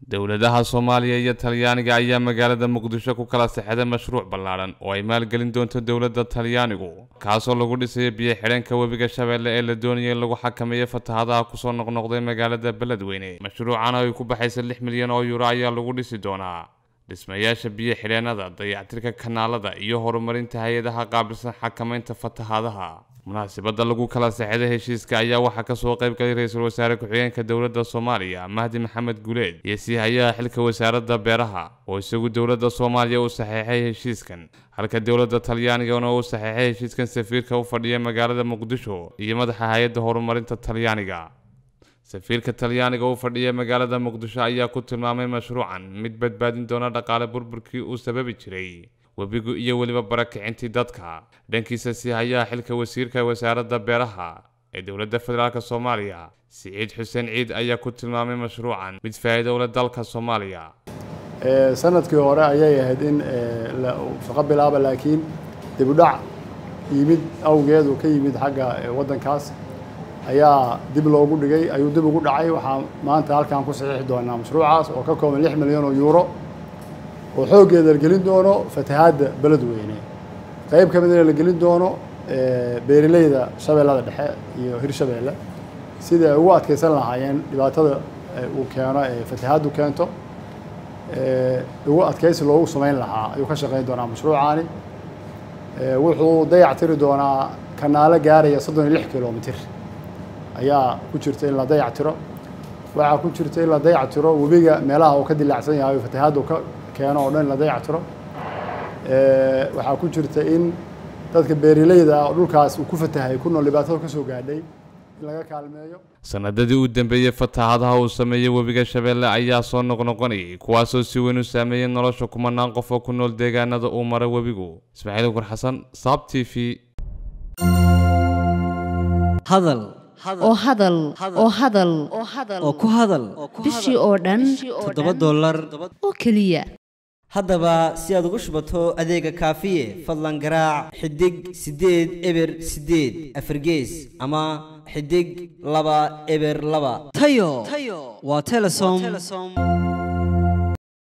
dowladaha soomaaliya iyo talyaaniga ayaa magaalada muqdisho ku kala sexday mashruuc ballaadhan oo ay maalgelin doonto dowladda talyaanigu kaasoo lagu dhisayo biyo xidheenka webiga shabeelle ee la doonaya in lagu xakameeyo fatahadaha kusoo noqnoqday magaalada beledweyne mashruucan ay ku baxaysa lix milyan oo yuuro ayaa lagu dhisi doonaa dhismayaasha biyo xidheennada dayactirka kanaalada iyo horumarinta hay-adaha qaabilsan xakamaynta fatahaadaha munaasabadda lagu kala sexday heshiiska ayaa waxaa kasoo qayb galay ra-iisul wasaare ku-xigeenka dowladda soomaaliya mahdi maxamed guuleed iyo siihayaha xilka wasaaradda beeraha oo isagu dowladda soomaaliya u saxeexay heshiiskan halka dowladda talyaanigana uu saxeexay heshiiskan safiirka u fadhiya magaalada muqdisho iyo madaxa hay-adda horumarinta talyaaniga safiirka talyaaniga u fadhiya magaalada muqdisho ayaa ku tilmaamay mashruucan mid badbaadin doona dhaqaale burburkii uu sababi jiray webigu iyo weliba barakicintii dadka dhankiisa siihayaha xilka wasiirka wasaaradda beeraha ee dowladda federaalk soomaaliya siciid xuseen ciid ayaa ku tilmaamay mashruucan mid faa'iido u leh dalka soomaaliya sanadkii hore ayay ahayd in shaqo bilaaba laakiin dib u dhac yimid awgeed uu ka yimid xagga waddankaas ayaa dib loogu dhigay ayuu dib ugu dhacay waxaa maanta halkaan ku saxiixi doonaa mashruucaas oo ka kooban lix milyan oo yuuro oo xooggeeda la gelin doono fatahaadda beledweyne qayb ka midna la gelin doono beeraleyda shabeellada dhexe iyo hirshabeelle sidai ay ugu adkeysan lahaayeen dhibaatada uu keeno ee fatahaaddu keento ugu adkeysi loogu samayn lahaa ayuu ka shaqeyn doonaa mashruucaani wuxuu dayac tiri doonaa kanaalo gaaraya soddon iyo lix kilomitr ayaa ku jirta in la dayac tiro waxaa ku jirta in la dayac tiro webiga meelaha uu ka dilaacsan yahay fatahaaddu ka keeno oo dhan in la dayac tiro waxaa ku jirta in dadka beeraleyda ah oo dhulkaas uu ku fatahay ku nool dhibaatada ka soo gaadhay in laga kaalmeeyo sanadadii u dambeeyey fatahaadaha uu sameeyey webiga shabeelle ayaa soo noqnoqonayay kuwaasoo si weyn u saameeyey nolosha kumanaan qof oo ku nool deegaanada uu mara webigu ismaaciil ukur xasan saab t v hadal oo hadal oo hadal oo ku hadal bishii oo dhan toddoba dollar oo keliya haddaba si aad ugu shubato adeega kaafiye fadlan garaac xidig siddeed eber siddeed afargees ama xidig laba eber laba tayo waa telesom